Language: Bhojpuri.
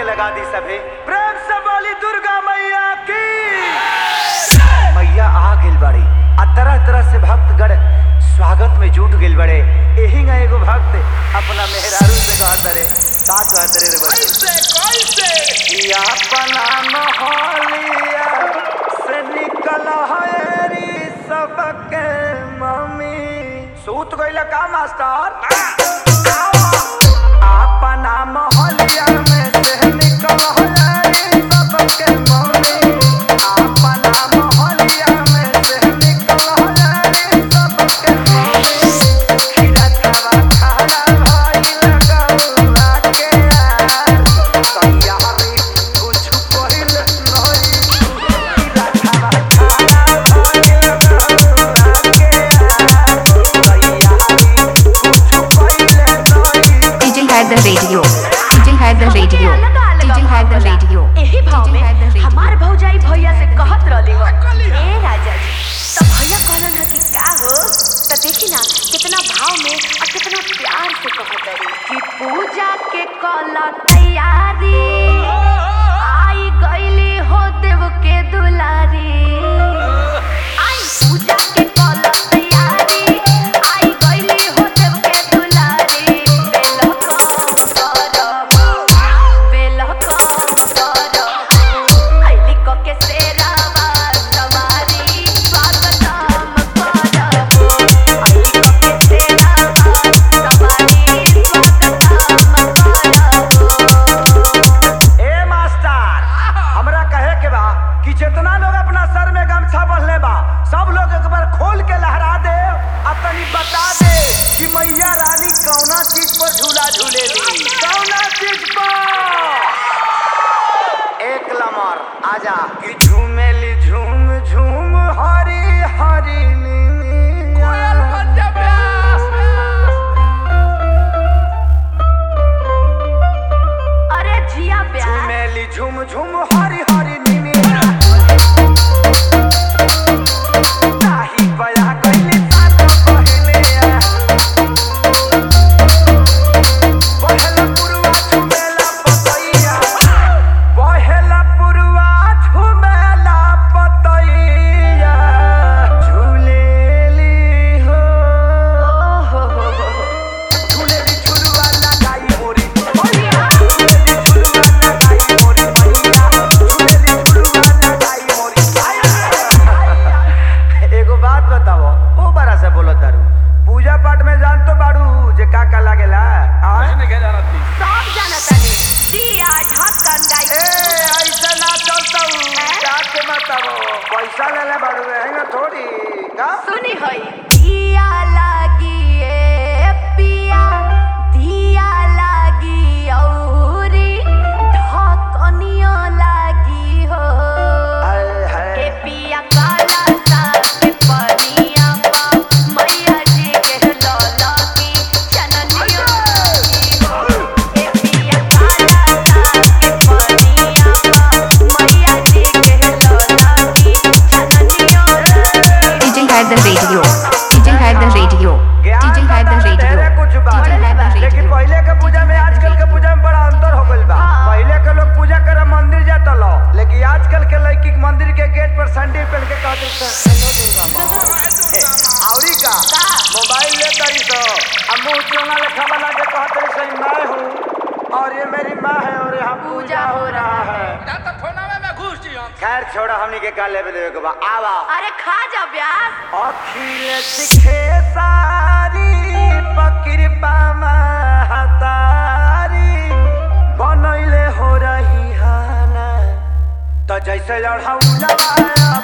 लगा दी सभे प्रेम से बोली दुर्गा मैया की मैया आ गेल बड़ी आ तरह तरह से भक्तगण स्वागत में जुट गेल बड़े एही ना एगो भक्त अपना मेहरारू से कहत रे का कहत रे रे बच्चे कैसे कैसे या अपना मोहलिया से निकल हरी सबके मम्मी सूत गइल का मास्टर अपना मोहलिया में से निकल हरी सबके मम्मी अपना मोहलिया में से निकल हरी सबके मम्मी खीरा खावा खारा भइल गौआ के यार कहिया हमी कुछ कहिल नहीं खीरा खावा खारा भइल गौआ के यार कहिया हमी कुछ कहिल नहीं DJ had the radio. DJ had the radio. DJ had the radio. एही भाव में DJ had the radio. हमार भौजाई भैया से कहत रहली हो ए राजा जी तो भैया कहलन ह कि का हो तो देखी ना कितना भाव में और कितना प्यार से कहत रही कि पूजा के कल तैयारी आई गईली हो देव के दुलारी आई पूजा के कल तैयारी आई गईली हो देव के दुलारी बेल करब बेल करब आईली क के सेरावा सवारी स्वागतम करब आईली क के सेरावा सवारी स्वागतम करब ए मास्टर हमरा कहे के बा कि जितना लोग अपना सर में गमछा बंधले बा सब लोग एक बार खोल के लहरा दे अब तनी बता दे कि मैया रानी कौना चीज पर झूला झूलेली कौना चीज पर एक लमर आजा कि झूमेली झूम झूम हरी हरी नीनी कोयल बन जा प्यास अरे जिया प्यार झूमेली झूम झूम हरी हरी नीनी ताही बया गइली सात पहिले पहला पुरवा झुमेला पतैया पहला पुरवा झुमेला पतैया झूलेली हो ओहो हो हो हो झूलेली झुलवा लगाई मोरी मैया झूलेली झुलवा लगाई मोरी मैया झूलेली झुलवा लगाई मोरी एगो बात बताओ ओ बड़ा से बोलो तारू पूजा पाठ में जान तो बाड़ू जे का का लागेला आय नहीं क्या जाना थी सब जानता है दिया ढक्कन गाई ए ऐसे ना चलता हूँ क्या के बताओ पैसा ले ले बाड़ू है ना थोड़ी का सुनी होई दिया लागी ए पिया दिया लागी औरी ढकनियो लागी हो हाय ए हाय पिया काला सा के पनिया पा मैया जी के लौला की चननियो लागी हो ए पिया काला सा के पनिया पा मैया जी के लौला की चननियो लागी DJ had the radio. DJ had the radio. ज्ञान DJ had the बतावे radio. ढेरे कुछ बा DJ had the लेकिन radio. पहले के पूजा में आजकल के पूजा में बड़ा अंतर हो गइल बा हाँ। पहले के लोग पूजा करे मंदिर जाता लो लेकिन आजकल के लड़की के मंदिर के गेट पर सैंडल पहन के कहते हैं हेलो दुर्गा माँ औरी का का? मोबाइल ले तरी तो अब मुंह चोंगा लेखा बना के कहते सही मैं हूँ और ये मेरी माँ है और यहाँ पूजा हो रहा है ना तो फोनावे में घुस जी हम खैर छोड़ा हमनी के का लेवे देवे के बा आवा अरे खा जा ब्यास अखिल सिखे सारी पकृपा महतारी बनैले हो रही हाना त जैसे लड़ौला